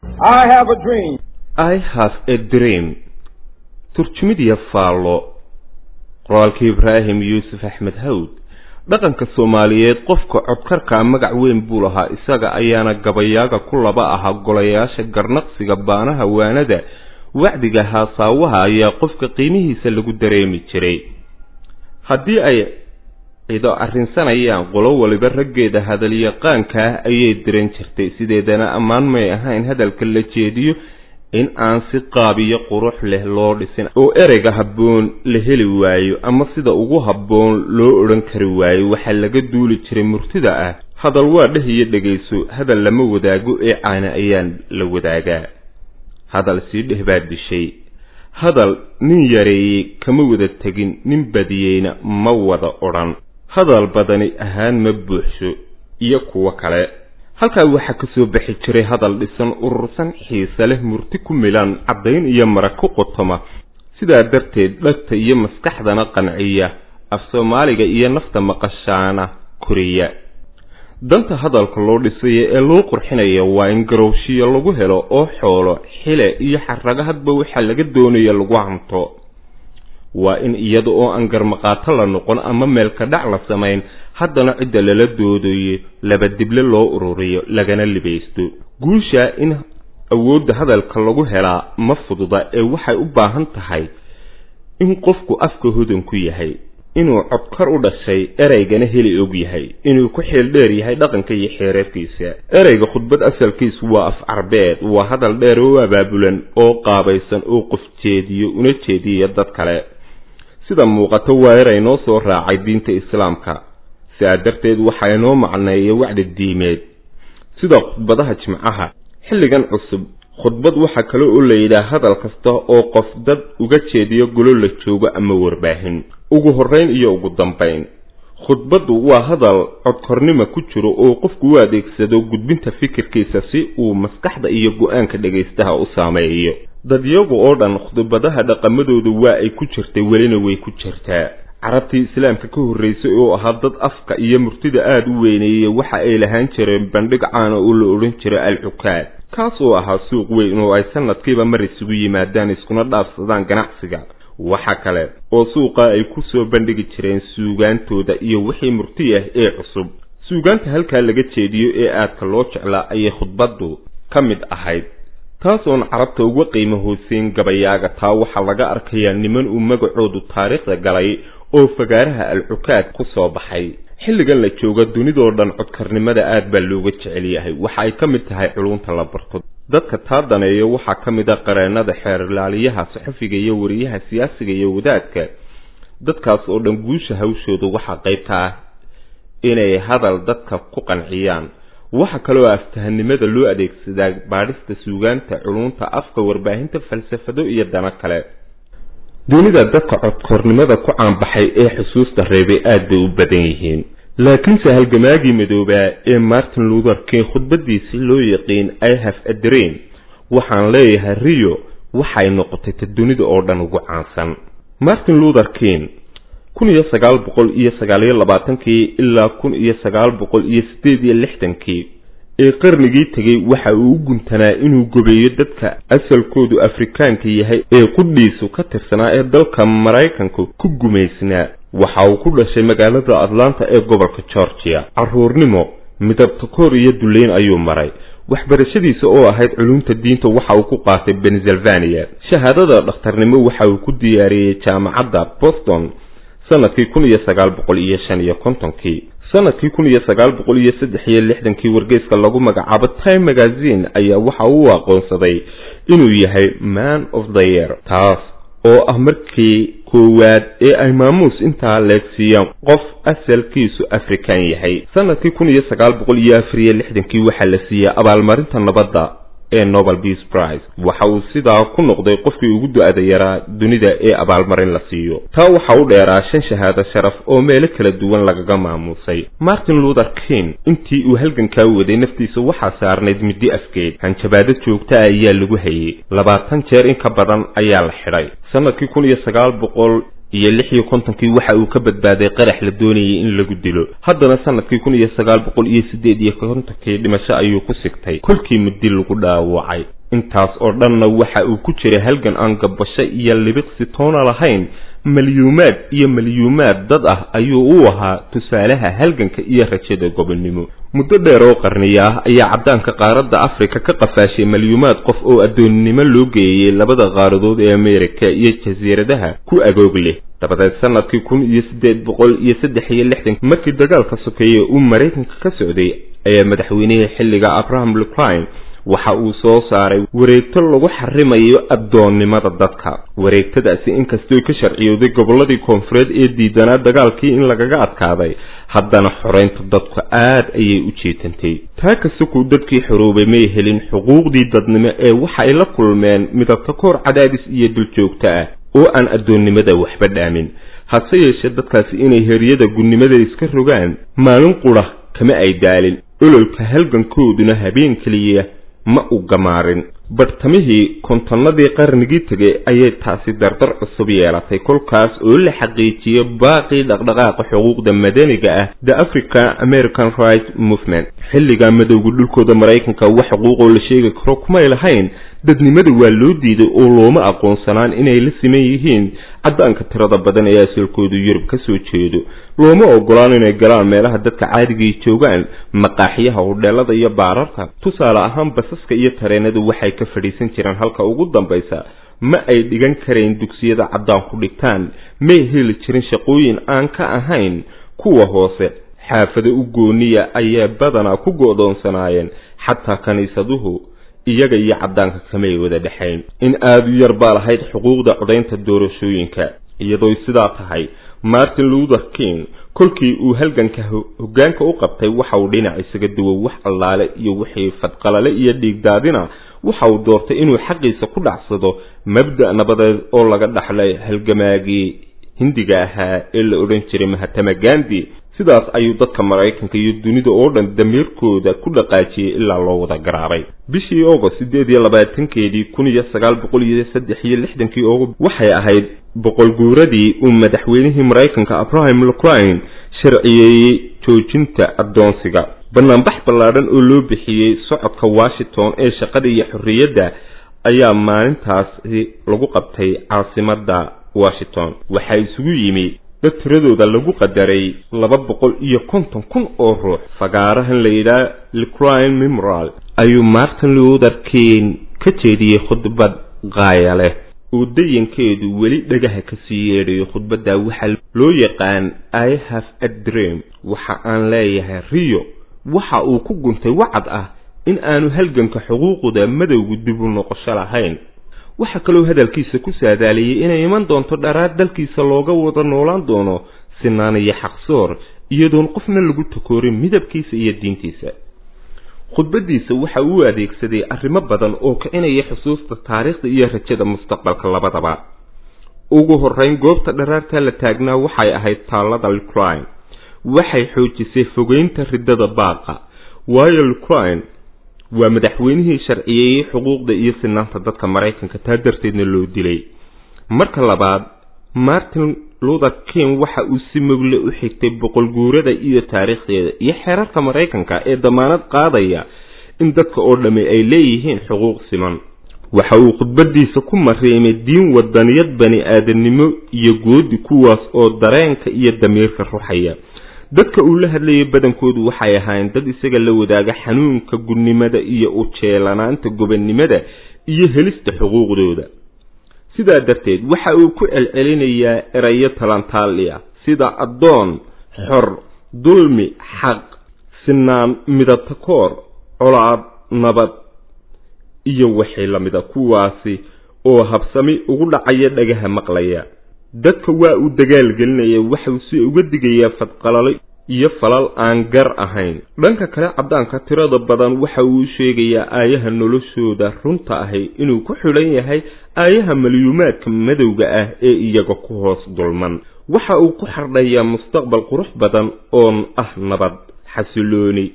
I have a dream. I have a dream turjumid iyo faallo qoraalkii ibraahim yuusuf axmed hawd dhaqanka soomaaliyeed qofka codkarkaa magac weyn buu lahaa isaga ayaana gabayaaga ku laba ahaa golayaasha garnaqsiga baanaha waanada wacdiga haasaawaha ayaa qofka qiimihiisa lagu dareemi jiray haddii ay cido arrinsanayaan qolo waliba raggeeda hadalyaqaanka ah ayay diran jirtay sideedana ammaan may ahayn hadalka la jeediyo in aan si qaabiyo qurux leh loo dhisin oo ereyga habboon la heli waayo ama sida ugu habboon loo odhan kari waayo waxaa laga duuli jiray murtida ah hadal waa dheh iyo dhegayso hadal lama wadaago ee caana ayaan la wadaagaa hadal sii dheh baa dishay hadal nin yareeyey kama wada tegin nin badiyeyna ma wada odhan hadal badani ahaan ma buuxso iyo kuwo kale halkaa waxaa ka soo baxi jiray hadal dhisan urursan xiise leh murti ku milan caddayn iyo mara ku qotoma sidaa darteed dhagta iyo maskaxdana qanciya af soomaaliga iyo nafta maqashaana koriya danta hadalka loo dhisaya ee loo qurxinaya waa in garowshiyo lagu helo oo xoolo xile iyo xarago hadba waxaa laga doonaya lagu hanto waa in iyada oo aan garmaqaato la noqon ama meelka dhac la samayn haddana cidda lala doodayo laba dible loo ururiyo lagana libaysto guusha in awoodda hadalka lagu helaa ma fududa ee waxay u baahan tahay in qofku afka hodan ku yahay inuu codkar u dhashay ereygana heli og yahay inuu ku xeel dheer yahay dhaqanka iyo xeereerkiisa ereyga khudbad asalkiisu waa af carbeed waa hadal dheer oo abaabulan oo qaabaysan oo qof jeediyo una jeediya dad kale sida muuqato waa erey noo soo raacay diinta islaamka sidaa darteed waxaa inoo macneeya wacdi diimeed sida khudbadaha jimcaha xilligan cusub khudbad waxaa kale oo la yidhaah hadal kasta oo qof dad uga jeediyo golo la joogo ama warbaahin ugu horrayn iyo ugu dambayn khudbaddu waa hadal codkornima ku jiro oo qofku u adeegsado gudbinta fikirkiisa si uu maskaxda iyo go-aanka dhagaystaha u saameeyo dadyagu oo dhan khudbadaha dhaqamadoodu waa ay ku jirtay welina way ku jirtaa carabtii islaamka ka horraysay oo ahaa dad afka iyo murtida aada u weyneeyey waxa ay lahaan jireen bandhig caana oo la odhan jiray al-cukaad kaas oo ahaa suuq weyn oo ay sanadkiiba mar isugu yimaadaan iskuna dhaafsadaan ganacsiga waxa kale oo suuqa ay ku soo bandhigi jireen suugaantooda iyo wixii murti ah ee cusub suugaanta halkaa laga jeediyo ee aadka loo jeclaa ayay khudbaddu ka mid ahayd taasoon carabta uga qiimo hooseyn gabayaaga taa waxaa laga arkayaa niman uu magacoodu taariikhda galay oo fagaaraha al-cukaad ku soo baxay xilligan la jooga dunidoo dhan codkarnimada aad baa looga jecel yahay waxa ay ka mid tahay culunta la barto dadka taa daneeyo waxaa ka mid a qareennada xeerlaaliyaha saxafiga iyo wariyaha siyaasiga iyo wadaadka dadkaas oo dhan guusha hawshooda waxaa qaybta ah inay hadal dadka ku qanciyaan waxa kaloo aftahanimada loo adeegsadaa baadhista suugaanta culunta afka warbaahinta falsafado iyo dano kale dunida dadka codkornimada ku caanbaxay ee xusuusta reebay aad bay u badan yihiin laakiinse halgamaagii madoobaa ee martin luther king khudbadiisii loo yaqiin i have a dream waxaan leeyahay rio waxay noqotay ta dunida oo dhan ugu caansan martin luther king kun iyo sagaal boqol iyo sagaaliyo labaatankii ilaa kun iyo sagaal boqol iyo siddeed iyo lixdankii ee qarnigii tegay waxa uu u guntanaa inuu gobeeyo dadka asalkoodu afrikaanka yahay ee qudhiisu ka tirsanaa ee dalka maraykanku ku gumaysnaa waxa uu ku dhashay magaalada atlanta ee gobolka georgia carruurnimo midabta koor iyo duleyn ayuu maray waxbarashadiisa oo ahayd culumta diinta waxa uu ku qaatay pennsylvania shahaadada dhakhtarnimo waxa uu ku diyaariyey jaamacadda boston sanadkii kun iyo sagaal boqol iyo shan iyo kontonkii sanadkii kun iyo sagaal boqol iyo saddex iyo lixdankii wargeyska lagu magacaabo time magazine ayaa waxa uu aqoonsaday inuu yahay man of the year taas oo ah markii koowaad ee ay maamuus intaa leegsiiyaan qof asalkiisu afrikan yahay sanadkii kun iyo sagaal boqol iyo afar iyo lixdankii waxaa la siiyey abaalmarinta nabadda ee nobel peace prize waxa uu sidaa ku noqday qofkii ugu du-ada yaraa dunida ee abaalmarin la siiyo taa waxa u dheeraa shan shahaado sharaf oo meelo kala duwan lagaga maamuusay martin luther king intii uu halgankaa waday naftiisa waxaa saarnayd middi afgeed hanjabaado joogta ah ayaa lagu hayay labaatan jeer in ka badan ayaa la xidhay sanadkii kun iyo sagaal boqol iyo lix iyo kontonkii waxa uu ka badbaaday qarax la doonayay in lagu dilo haddana sanadkii kun iyo sagaal boqol iyo siddeed iyo kontonkii dhimasho ayuu ku sigtay kolkii muddi lagu dhaawacay intaas oo dhanna waxa uu ku jiray halgan aan gabasho iyo libiqsi toona lahayn malyuumaad iyo malyuumaad dad ah ayuu u ahaa tusaalaha halganka iyo rajada gobonnimo muddo dheer oo qarniya ah ayaa caddaanka qaaradda afrika ka qafaashay malyuumaad qof oo addoonnimo loo geeyey labada qaaradood ee ameerika iyo jasiiradaha ku agoog leh dabadeed sanadkii kun iyo siddeed boqol iyo saddex iyo lixdan markii dagaalka sokeeye uu maraykanka ka socday ayaa madaxweynihii xilliga abraham lucline waxa uu soo saaray wareegto lagu xarimayo addoonnimada dadka wareegtadaasi inkastoo ka sharciyowday gobolladii koonfureed ee diidanaa dagaalkii in lagaga adkaaday haddana xoraynta dadku aad ayay u jeetantay taa kasuku dadkii xoroobay may helin xuquuqdii dadnimo ee waxa ay la kulmeen midabta koor cadaadis iyo duljoogto ah oo aan addoonnimada waxba dhaamin hase yeeshee dadkaasi inay heryada gunnimada iska rogaan maalin qudha kama ay daalin ololka halgankooduna habeen keliya ma u gamaarin bartamihii kontonnadii qarnigii tegay ayay taasi dardar cusub yeelatay kolkaas oo la xaqiijiyey baaqii dhaqdhaqaaqa xuquuqda madaniga ah the african american right movement xilligaa madowga dhulkooda maraykanka wax xuquuqoo la sheegi karo kumay lahayn dadnimada waa loo diiday oo looma aqoonsanaan inay la siman yihiin caddaanka tirada badan ee asalkoodu yurub ka soo jeedo looma ogolaan inay galaan meelaha dadka caadigay joogaan maqaaxyaha hodheelada iyo baararka tusaale ahaan basaska iyo tareenadu waxay ka fadhiisan jireen halka ugu dambaysa ma ay dhigan karayn dugsiyada caddaan ku dhigtaan may heli jirin shaqooyin aan ka ahayn kuwa hoose xaafado u gooniya ayaa badanaa ku go'doonsanaayeen xataa kiniisaduhu iyaga iyo caddaanka kamay wada dhexayn in aada u yar baa lahayd xuquuqda codaynta doorashooyinka iyadooy sidaa tahay martin luther king kolkii uu halganka hoggaanka u qabtay waxa uu dhinac isaga duwo wax allaale iyo wixii fadqalale iyo dhiigdaadina waxa uu doortay inuu xaqiisa ku dhacsado mabda' nabadeed oo laga dhaxlay halgamaagii hindiga ahaa ee la odhan jiray mahatama gandi sidaas ayuu dadka maraykanka iyo dunida oo dhan damiirkooda ku dhaqaajiyey ilaa loo wada garaabay bishii august siddeed iyo labaatankeedii kun iyo sagaal boqol iyo saddex iyo lixdankii august waxay ahayd boqol guuradii uu madaxweynihii maraykanka abraham lucline sharciyeeyey joojinta addoonsiga banaanbax ballaadhan oo loo bixiyey socodka washington ee shaqada iyo xorriyadda ayaa maalintaasi lagu qabtay caasimadda washington waxaa isugu yimi dad tiradooda lagu qadaray laba boqol iyo konton kun oo ruux fagaarahan la yidhaha licline memorial ayuu martin luther king ka jeediyey khudbad qaaya leh oo dayankeedu weli dhagaha kasii yeedhayo khudbadda waxaa loo yaqaan i have a dream waxa aan leeyahay rio waxa uu ku guntay wacad ah in aanu halganka xuquuqda madowgu dib u noqosho lahayn waxaa kaloo hadalkiisa ku saadaaliyey inay iman doonto dharaar dalkiisa looga wada noolaan doono sinaan iyo xaqsoor iyadoon qofna lagu takoorin midabkiisa iyo diintiisa khudbaddiisa waxa uu adeegsaday arrimo badan oo kicinaya xusuusta taariikhda iyo rajada mustaqbalka labadaba ugu horrayn goobta dharaarta la taagnaa waxay ahayd taallada lucline waxay xoojisay fogeynta riddada baaqa waayo lucline waa madaxweynihii sharciyeeyey xuquuqda iyo sinaanta dadka maraykanka taa darteedna loo dilay marka labaad martin luther king waxa uu si mogle u xigtay boqol guurada iyo taariikhdeeda iyo xeerarka maraykanka ee damaanad qaadaya in dadka oo dhammi ay leeyihiin xuquuq siman waxa uu khudbadiisa ku mariimay diin wadaniyad bani aadamnimo iyo goodi kuwaas oo dareenka iyo damiirka ruxaya dadka uu la hadlayay badankoodu waxay ahaayeen dad isaga la wadaaga xanuunka gunnimada iyo ujeelanaanta gobonnimada iyo helista xuquuqdooda sidaa darteed waxa uu ku celcelinayaa erayo talantaaliya sida addoon xor dulmi xaq sinaan midabta koor colaad nabad iyo wixii lamida kuwaasi oo habsami ugu dhacaya dhagaha maqlaya dadka waa uu dagaalgelinaya waxau si uga digayaa fadqalalo iyo falal aan gar ahayn dhanka kale caddaanka tirada badan waxa uu sheegayaa aayaha noloshooda runta ahi inuu ku xidhan yahay aayaha malyuumaadka madowga ah ee iyaga ku hoos dulman waxa uu ku xardhayaa mustaqbal qurux badan oon ah nabad xasilooni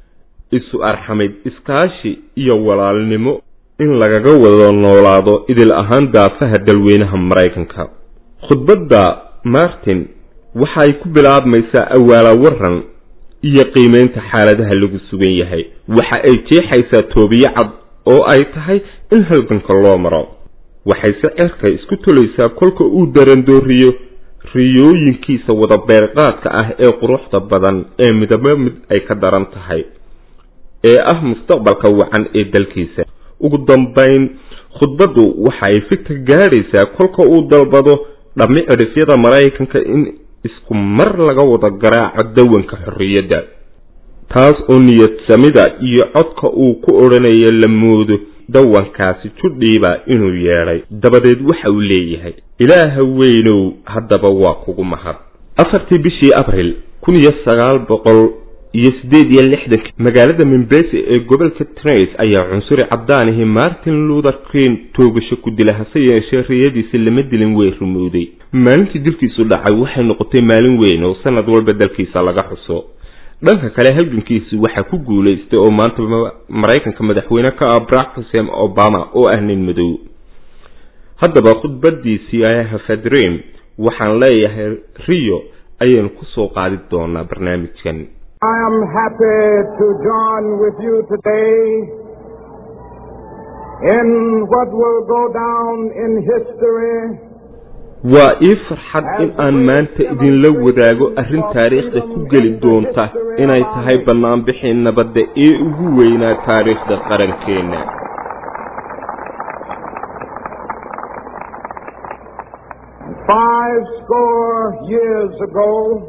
isu arxamid iskaashi iyo walaalnimo in lagaga wada noolaado idil ahaan daafaha dalweynaha maraykanka khudbadda martin waxa ay ku bilaabmaysaa awaala waran iyo qiimeynta xaaladaha lagu sugan yahay waxa ay jeexaysaa toobiyo cad oo ay tahay in halganka loo maro waxayse cerka isku tolaysaa kolka uu darandooriyo riyooyinkiisa wada beerqaadka ah ee quruxda badan ee midabo mid ay ka daran tahay ee ah mustaqbalka wacan ee dalkiisa ugu dambayn khudbaddu waxa ay fikir gaadhaysaa kolka uu dalbado dhammi cidhifyada maraykanka in isku mar laga wada garaaco dawanka xorriyadda taas oo niyad samida iyo codka uu ku odhanayo la moodo dawankaasi judhiiba inuu yeedhay dabadeed waxa uu leeyahay ilaaha weynow haddaba waa kugu mahad afartii bishii abril kun iyo sagaal boqol iyo siddeed iyo lixdanki magaalada mimbese ee gobolka trace ayaa cunsuri caddaanihi martin luther king toogasho ku dila hase yeeshee riyadiisi lama dilin way rumowday maalintii dilkiisu dhacay waxay noqotay maalin weyn oo sanad walba dalkiisa laga xuso dhanka kale halgankiisi waxaa ku guulaystay oo maanta maraykanka madaxweyne ka ah barack hussein obama oo ah nin madow haddaba khudbadiisii hafadream waxaan leeyahay rio ayaynu kusoo qaadi doonaa barnaamijkan I am happy to join with you today in what will go down in history waa ii farxad in aan maanta idinla wadaago arrin taariikhda ku geli doonta inay tahay bannaanbixii nabadda ee ugu weynaa taariikhda qarankeenna five score years ago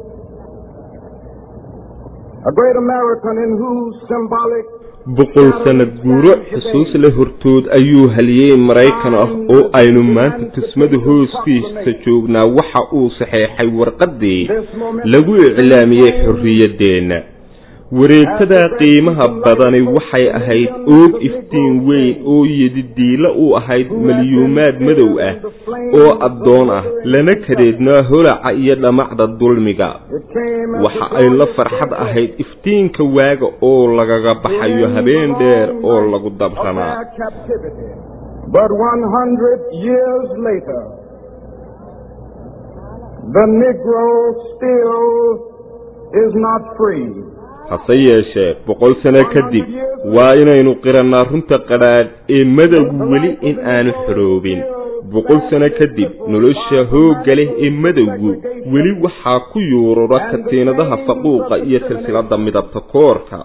a great American in whose symbolic boqol sanad guuro xusuus la hortood ayuu haliyey maraykan ah oo aynu maanta tusmada hooskiisa joognaa waxa uu saxeexay warqaddii lagu iclaamiyey xorriyaddeenna wareegtada qiimaha badani waxay ahayd oog iftiin weyn oo yedidiilo u ahayd malyuumaad madow ah oo addoon ah lana kadeednaa holaca iyo dhamacda dulmiga waxa ay la farxad ahayd iftiinka waaga oo lagaga baxayo habeen dheer oo lagu dabranaa But 100 years later, the Negro still is not free. hase yeeshee boqol sano kadib waa inaynu qirannaa runta qadhaadh ee madowgu weli in aanu xoroobin boqol sano kadib nolosha hoogga leh ee madowgu weli waxaa ku yuurura katiinadaha faquuqa iyo silsiladda midabta koorka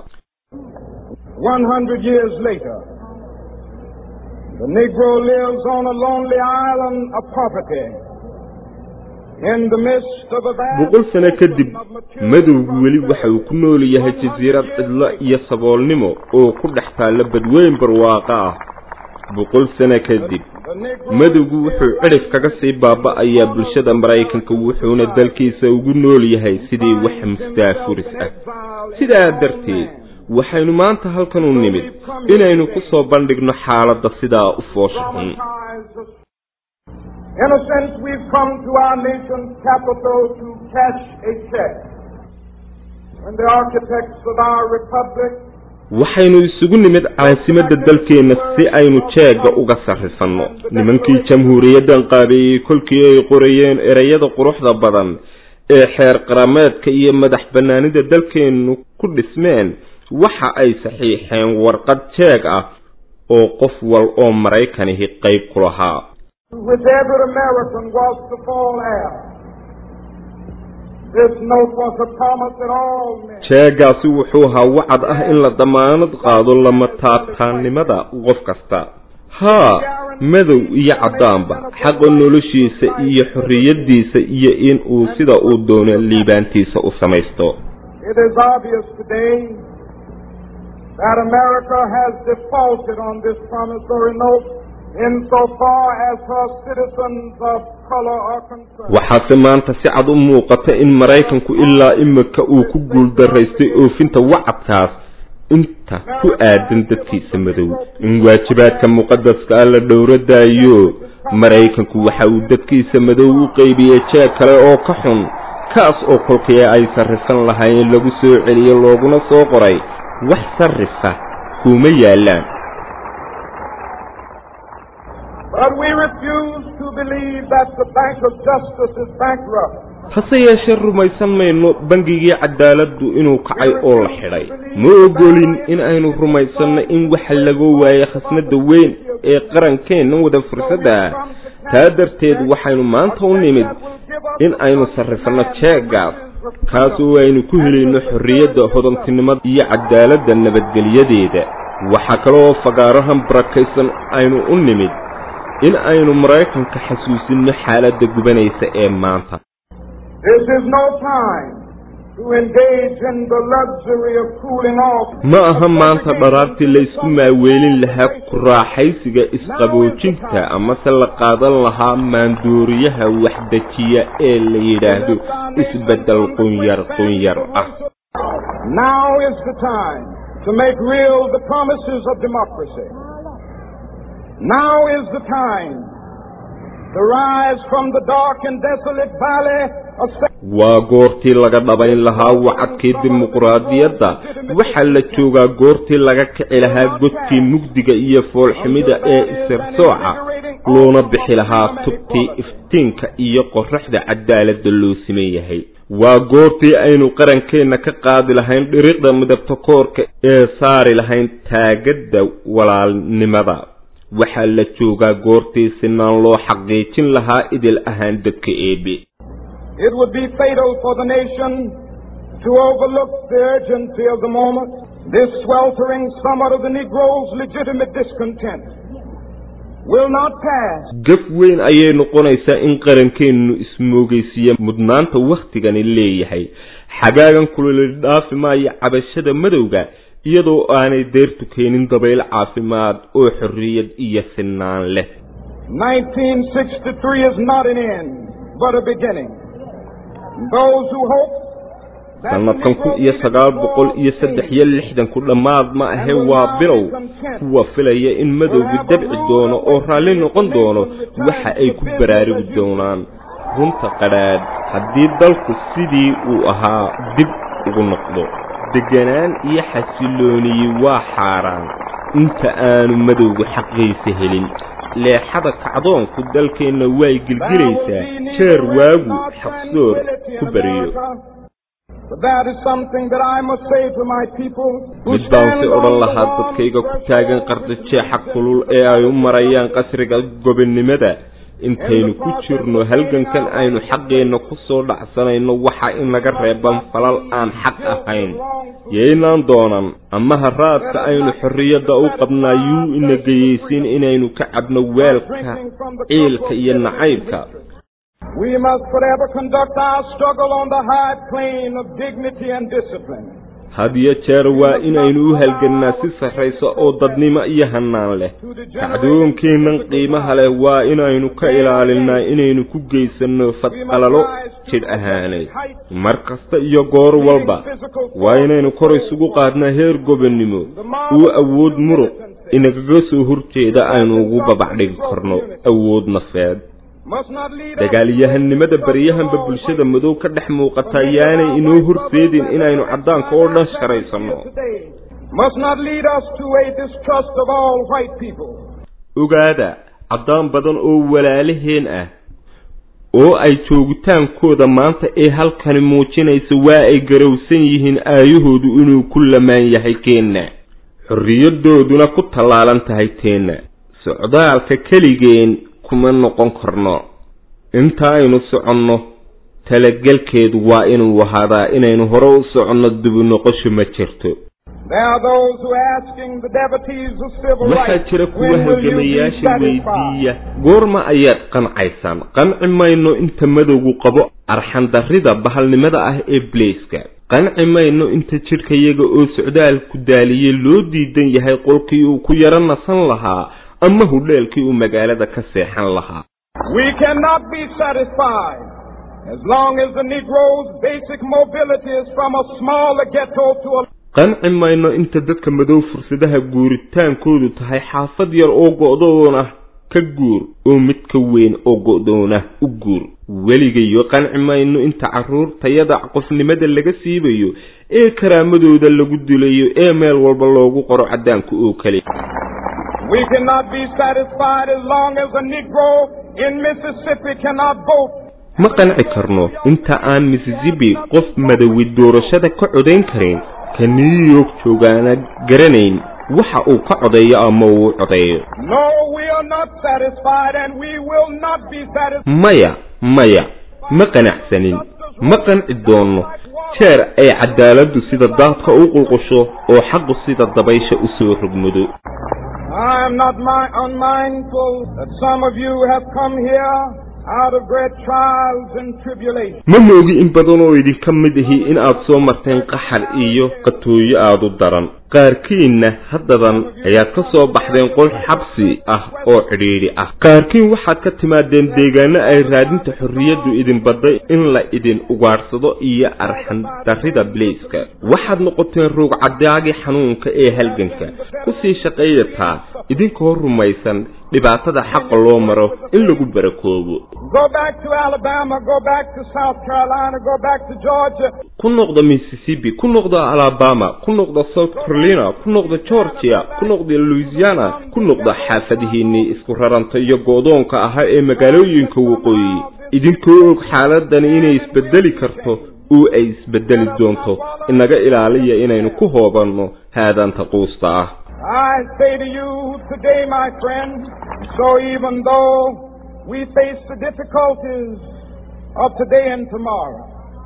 100 years later, the Negro lives on a lonely island of poverty. In the midst of a vast boqol sano kadib ocean of material madowgu weli waxa uu ku nool yahay jasiirad cidlo iyo saboolnimo oo ku dhex taalla badweyn barwaaqo ah boqol sano kadib the Negro madowgu wuxuu cidhif kaga sii baaba'ayaa bulshada maraykanka wuxuuna dalkiisa ugu nool yahay sidii wax mustaafuris ah sidaa darteed waxaynu maanta halkan u nimid inaynu ku soo bandhigno xaaladda sidaa u foosha xun In a sense, we've come to our nation's capital to cash a check. When the architects of our republic waxaynu isugu nimid caasimadda dalkeenna si aynu jeegga uga sarrifanno nimankii jamhuuriyaddan qaabeeyey kolkii ay qorayeen ereyada quruxda badan ee xeer qarameedka iyo madax bannaanida dalkeennu ku dhismeen waxa ay saxiixeen warqad jeeg ah oo qof wal oo maraykanihi qayb ku lahaa which every American was to fall heir. This note was a promise that all men jeegaasi wuxuu ahaa wacad ah in la damaanad qaado lama taabtaannimada qof kasta haa madow iyo caddaanba xaqa noloshiisa iyo xorriyaddiisa iyo in uu sida uu doono liibaantiisa u samaysto It is obvious today that America has defaulted on this promissory note insofar as her citizens of color are concerned. waxaase maanta si cad u muuqata in maraykanku ilaa imika uu ku guuldaraystay oofinta wacadkaas inta ku aadan dadkiisa madow in waajibaadka muqadaska ah la dhowradaayo maraykanku waxa uu dadkiisa madow u qeybiyey jeeg kale oo ka xun kaas oo kolkii ay sarrifan lahaayeen lagu soo celiyo looguna soo qoray wax sarrifa kuma yaallaan But we refuse to believe that the Bank of Justice is bankrupt. hase yeeshee rumaysan mayno bangigii cadaaladdu inuu kacay oo la xidhay ma ogolin in aynu rumaysanno in waxa laga waaye khasnada weyn ee qarankeenna wada fursadda ah taa darteed waxaynu maanta u nimid in aynu sarrifanno jeeggaas kaasoo aynu ku helayno xorriyadda hodantinimada iyo cadaaladda nabadgelyadeeda waxaa kaleoo fagaarahan barakaysan aynu u nimid in aynu maraykanka xasuusinno xaaladda gubanaysa ee maanta This is no time to engage in the luxury of cooling off. ma aha maanta dharaartii la isku maaweelin lahaa ku raaxaysiga isqaboojinta amase la qaadan lahaa maandooriyaha waxdejiya ee la yidhaahdo isbeddel qunyar qunyar ah Now is the time to make real the promises of democracy. Now is the time to rise from the dark and desolate valley of waa goortii laga dhabayn lahaa wacadkii dimuquraadiyadda waxaa la joogaa goortii laga kici lahaa godkii mugdiga iyo foolxumida ee isirsooca loona bixi lahaa tubtii iftiinka iyo qoraxda cadaaladda loo siman yahay waa goortii aynu qarankeenna ka qaadi lahayn dhiriqda midabta koorka ee saari lahayn taagadda walaalnimada waxaa la joogaa goortii sinaan loo xaqiijin lahaa idil ahaan dadka eebe It would be fatal for the nation to overlook the urgency of the moment. This sweltering summer of the Negro's legitimate discontent will not pass. gaf weyn ayay noqonaysaa in qarankeennu ismoogaysiiya mudnaanta wakhtigani leeyahay xagaagan kuloli dhaafi maayo cabashada madowga iyadoo aanay deertu keenin dabayl caafimaad oo xorriyad iyo sinaan leh 1963 is not an end, but a beginning. Those who hope that sanadkan kun iyo sagaal boqol iyo saddex iyo lixdanku dhammaad ma ahe waa bilow kuwa filaya in madowgu dabci doono oo raalli noqon doono waxa ay ku baraarugi doonaan runta qadhaadh haddii dalku sidii uu ahaa dib ugu noqdo deganaan iyo xasilooniyi waa xaaraan inta aanu madowgu xaqiisa helin leexada kacdoonku dalkeenna way gilgilaysaa jeer waagu xaqsoor ku bariyo But that is something that I must say to my people who mid baan si stand odhan on lahaa the dadkayga ku taagan qardajeexa kulul ee ay u marayaan qasriga gobonnimada intaynu ku jirno halgankan aynu xaqeenna ku soo dhacsanayno waxa inaga reeban falal aan xaq ahayn yaynaan doonan ama haraadka aynu xorriyadda u qabnaa yuu ina geyaysiin inaynu ka cabno weelka ciilka iyo nacaybka We must forever conduct our struggle on the high plane of dignity and discipline. had iyo jeer waa inaynu u halgannaa si sarraysa oo dadnimo iyo hannaan leh kacdoonkeennan qiimaha leh waa inaynu ka ilaalinaa inaynu ku geysanno fadqalalo jidh ahaaneed mar kasta iyo goor walba waa inaynu kor isugu qaadnaa heer gobonnimo uu awood muruq inagaga soo horjeeda aynu ugu babacdhigi karno awood nafeed Must not lead us dagaalyahanimada baryahanba bulshada madow ka dhex muuqata yaanay inoo horseedin inaynu caddaanka oo dhan sharaysanno today. Must not lead us to a distrust of all white people. ogaada caddaan badan oo walaalaheen ah oo ay joogitaankooda maanta ee halkani muujinaysa waa ay garowsan yihiin aayahoodu inuu ku lamaan yahay keenna xorriyadooduna ku tallaalan tahay teenna socdaalka keligeen kuma noqon karno inta aynu soconno talagelkeedu waa inuu ahaadaa inaynu hore u soconno dibu noqosho ma jirto There are those who are asking the devotees of civil waxaa rights, jira kuwa when will you be halgamayaasha satisfied? weydiiya goorma ayaad qancaysaan qanci mayno inta madowgu qabo arxandarrida bahalnimada ah ee bleyska qanci mayno inta jidhkayaga oo socdaalku daaliyey loo diidan yahay qolkii uu ku yaro nasan lahaa ama hudheelkii uu magaalada ka seexan lahaa We cannot be satisfied as long as the Negro's basic mobility is from a smaller ghetto to a qanci mayno inta dadka madow fursadaha guuritaankoodu tahay xaafad yar oo go'doon ah ka guur oo mid ka weyn oo go'doon ah u guur weligayo qanci mayno inta carruur tayada qofnimada laga siibayo ee karaamadooda lagu dilayo ee meel walba loogu qoro caddaanka oo kale We cannot be satisfied as long as a Negro in Mississippi cannot vote. ma qanci karno inta aan mississippi qof madowi doorashada ka codayn karin ka new york joogaana garanayn waxa uu ka codeeyo ama uu codeeyo No, we are not satisfied and we will not be satisfied. maya maya ma qanacsanin ma qanci doonno jeer ay cadaaladdu sida daadka u qulqusho oo xaqu sida dabaysha u soo rogmado I am not mi- unmindful that some of you have come here out of great trials and tribulations. ma moogi in badan oo idinka mid ahi in aad soo marteen qaxar iyo qatooyo aad u daran qaarkiinna haddadan ayaad ka soo baxdeen qol xabsi ah oo cidhiidhi ah qaarkiin waxaad ka timaadeen deegaano ay raadinta xorriyaddu idin badday in la idin ugaadhsado iyo arxan darrida bilayska waxaad noqoteen roog caddaagii xanuunka ee halganka kusii shaqeeyataa idinkoo rumaysan dhibaatada xaqa loo maro in lagu barakoobo Go back to Alabama, go back to South Carolina, go back to Georgia. ku noqda mississippi ku noqda alabama ku noqda south carolina ku noqda georgia ku noqda louisiana ku noqda xaafadihiinnii isku raranta iyo go-doonka ahaa ee magaalooyinka waqooyi idinkoo og xaaladani inay isbedeli karto oo ay isbedeli doonto inaga ilaaliya inaynu ku hoobanno haadaanta quusta ah I say to you today, my friends, so even though we face the difficulties of today and tomorrow,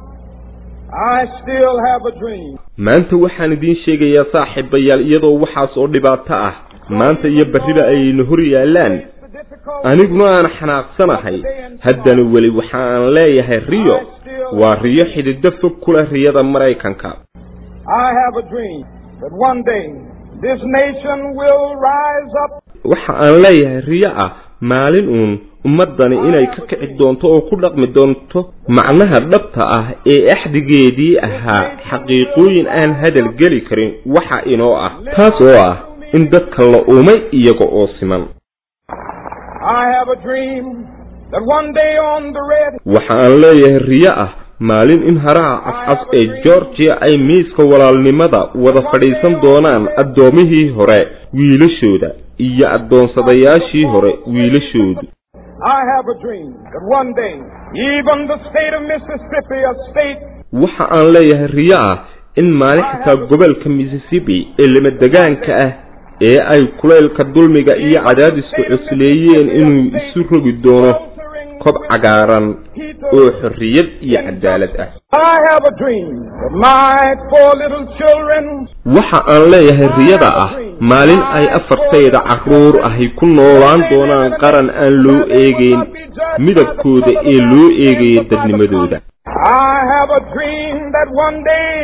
I still have a dream. maanta waxaan idiin sheegayaa saaxiibayaal iyadoo waxaas oo dhibaato ah maanta iyo berrida ayaynu hor yaallaan The difficulties aniguna aan xanaaqsanahay haddana weli waxa aan leeyahay riyo waa riyo xidido fog ku leh riyada maraykanka I have a dream that one day this nation will rise up waxa aan leeyahay riyo ah maalin uun ummaddani inay ka kici doonto oo ku dhaqmi doonto macnaha dhabta ah ee axdigeedii ahaa xaqiiqooyin aan hadal geli karin waxa inoo ah taas oo ah in dadka la uumay iyaga oo siman I have a dream that one day on the red waxa aan leeyahay riyo ah maalin in haraha cascas ee georgia ay miiska walaalnimada wada fadhiisan doonaan addoomihii hore wiilashooda iyo addoonsadayaashii hore wiilashoodu I have a dream that one day even the state of Mississippi, a state waxa aan leeyahay riyo ah in maalin xitaa gobolka mississippi ee lamadegaanka ah ee ay kulaylka dulmiga iyo cadaadisku cusleeyeen inuu isu rogi doono kob cagaaran oo xorriyad iyo cadaalad ah I have a dream that my four little children waxa aan leeyahay riyada ah maalin ay afartayda carruur ahi ku noolaan doonaan qaran aan loo eegayn midabkooda ee loo eegaya dadnimadooda I have a dream that one day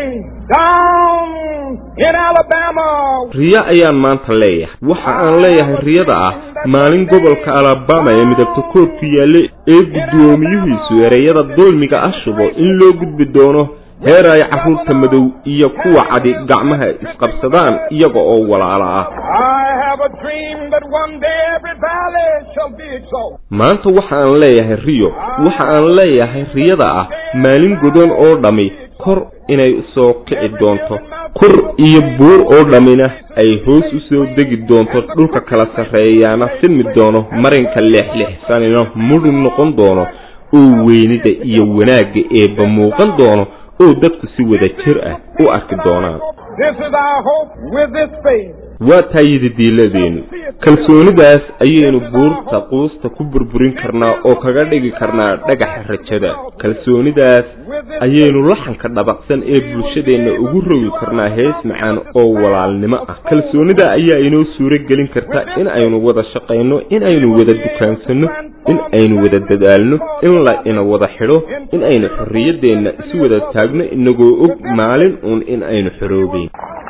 down in Alabama riyo ayaan maanta leeyahay waxa aan leeyahay riyada ah maalin gobolka alabama ee midabta koobku yaalla ee guddoomiyuhiisu ereyada dulmiga ah shubo in loo gudbi doono heer ay carruurta madow iyo kuwa cadi gacmaha isqabsadaan iyaga oo walaala ah I have a dream that one day every valley shall be exalted. maanta waxa aan leeyahay riyo waxa aan leeyahay riyada ah maalin godan oo dhammi kor inay soo kici doonto kor iyo buur oo dhammina ay hoos u soo degi doonto dhulka kala sarreeyaana silmi doono marinka leexleexsanina mudhun noqon doono oo weynida iyo wanaagga eebba muuqan doono oo dadku si wada jir ah u arki doonaan This is our hope with this faith. waa taayidi diiladeennu kalsoonidaas ayaynu buurta quusta ku burburin karnaa oo kaga dhigi karnaa dhagaxa rajada kalsoonidaas ayaynu laxanka dhabaqsan ee bulshadeenna ugu rogi karnaa hees macaan oo walaalnimo ah kalsoonida ayaa inoo suuro gelin karta in aynu wada shaqayno in aynu wada dukaansanno in aynu wada dadaalno in la ina wada xidho in aynu xorriyaddeenna isu wada taagno inagoo og maalin uun in aynu xoroobayn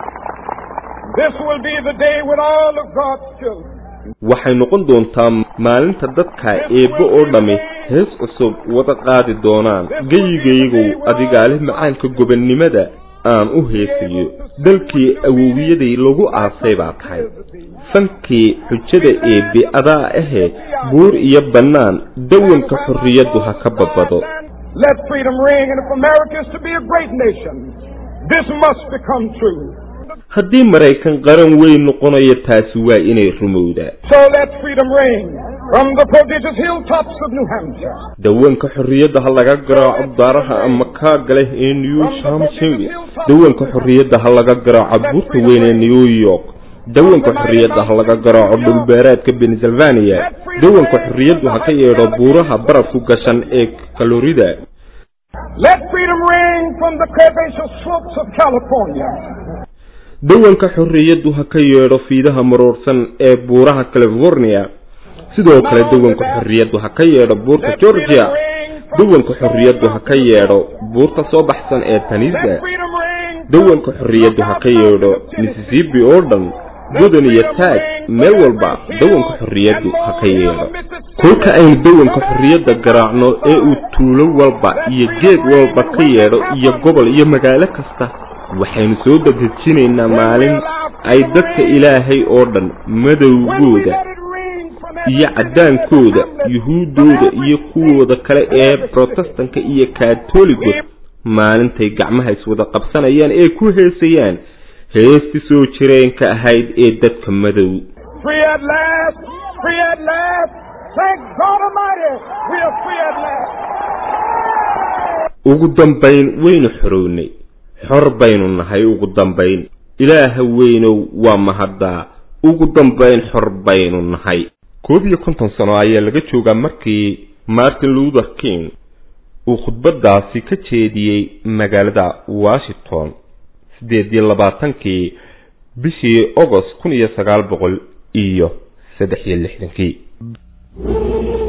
This will be the day when all of God's children waxay noqon doontaa maalinta dadka eebbe oo dhammi hees cusub wada qaadi doonaan geyigaygow adigaale macaanka gobonnimada aan u heesayo dalkii awowiyaday lagu aasay baa tahay fankii xujada eebbe adaa ahee buur iyo bannaan dawanka xorriyaddu ha ka badbado Let freedom ring, and if America is to be a great nation, this must become true. haddii maraykan qaran weyn noqonayo taasi waa inay rumowdaa So let freedom ring from the prodigious hilltops of New Hampshire. dawanka xorriyadda ha laga garaaco daaraha ama kaaga leh ee new hampshire dawanka xorriyadda ha laga garaaco buurta weyn ee new york dawanka xorriyadda ha laga garaaco dhulbeereedka pennsylvania dawanka xorriyaddu ha ka yeedho buuraha barafku gashan ee kalorida Let freedom ring from the curvaceous slopes of California. dawanka xorriyaddu ha ka yeedho fiidaha maroorsan ee buuraha california sidoo kale dawanka xorriyaddu ha ka yeedho buurta georgia dawanka xorriyaddu ha ka yeedho buurta soo baxsan ee tanisa Let freedom ring. dawanka xorriyaddu ha ka yeedho mississippi oo dhan godan iyo taag meel walba dawanka xorriyaddu ha ka yeedho kolka aynu dawanka xorriyadda garaacno ee uu tuulo walba iyo geed walba ka yeedho iyo gobol iyo magaalo kasta waxaynu soo dadejinaynaa maalin ay dadka ilaahay oo dhan madowgooda Let it ring from iyo caddaankooda yuhuuddooda iyo kuwooda kale ee brotestanka iyo kaatoligod maalintay gacmaha iswada qabsanayaan ee ku heesayaan heesti soo jireenka ahayd ee dadka madow Free at last, free at last. Thank God Almighty, we are free at last. ugu dambayn waynu xorownay xor baynu nahay ugu dambayn ilaaha weynow waa mahaddaa ugu dambayn xor baynu nahay koob iyo konton sano ayaa laga joogaa markii martin luther king uu khudbadaasi ka jeediyey magaalada washington siddeed iyo labaatankii bishii agost kun iyo sagaal boqol iyo saddex iyo lixdankii